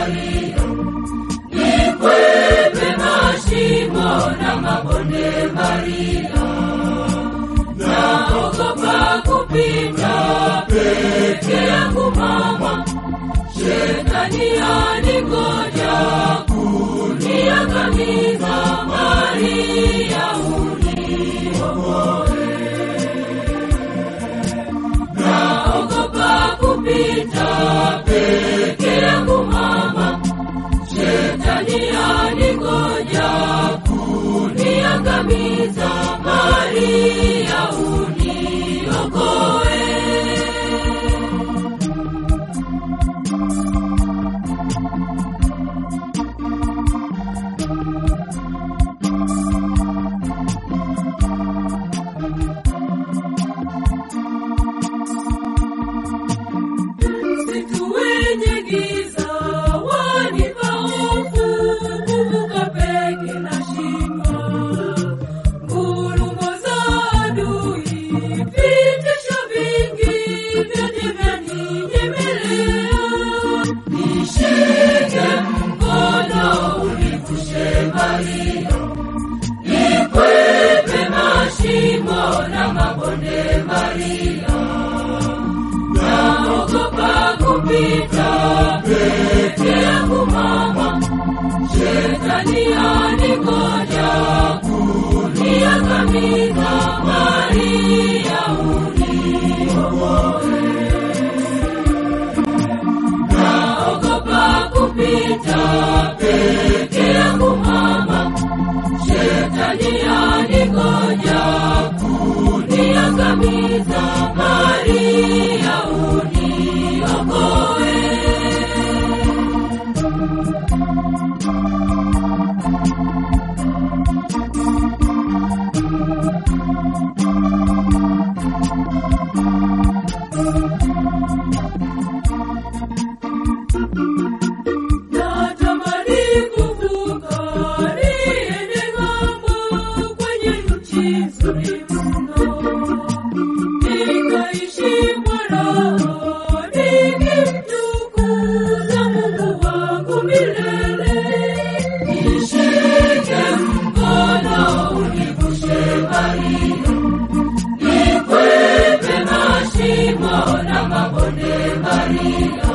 Maria, nikwepe mashimo na mabonde Maria, naogopa kupita peke yangu mama, shetani aningoja kuniangamiza. Maria uniokoe, naogopa kupita peke yangu mama, shetani aningoja kuniangamiza. Maria uniokoe. Msitu wenye giza wanipa hofu, kuvuka peke na shindwa. Ngurumo za adui, vitisho vingi vyote vyaninyemelea. Nishike mkono univushe Maria, nikwepe mashimo na mabonde Maria naogopa kupita peke yangu mama, shetani aningoja kuniangamiza. Maria uniokoe, naogopa kupita peke yangu mama, shetani aningoja kuniangamiza. Maria uniokoe. Natamani kuvuka niende ng'ambo kwenye nchi nzuri mno, nikaishi kwa raha nikimtukuza Mungu wangu milele. Nishike mkono univushe Maria, nikwepe mashimo na mabonde Maria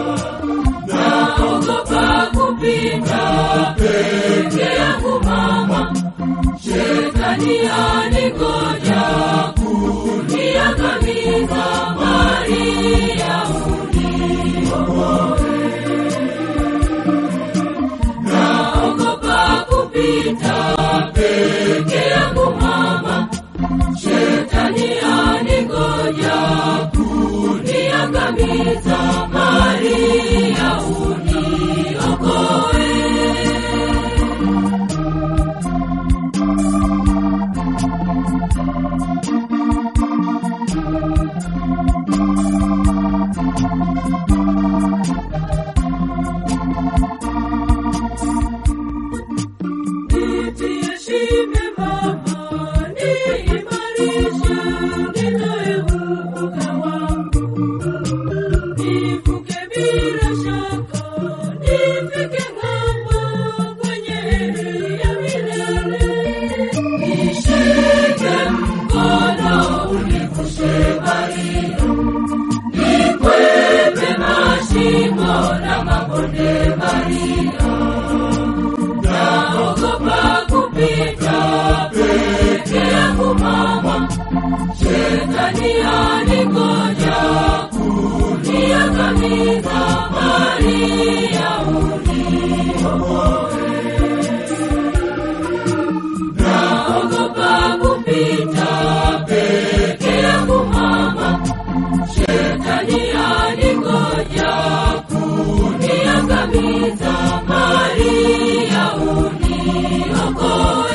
naogopa kupita peke yangu mama, shetani aningoja kuniangamiza. Maria uniokoe, naogopa kupita peke yangu mama, shetani aningoja kuniangamiza. Maria uniokoe. Nitie shime mama, niimarishe, nitoe uoga wangu. Nivuke bila shaka, nifike ng'ambo kwenye heri ya milele. Nishike mkono univushe Maria, nikwepe mashimo na mabonde Maria naogopa kupita peke yangu mama, shetani aningoja kuniangamiza. Maria uniokoe, naogopa kupita peke yangu mama, shetani aningoja kuniangamiza. Maria uniokoe.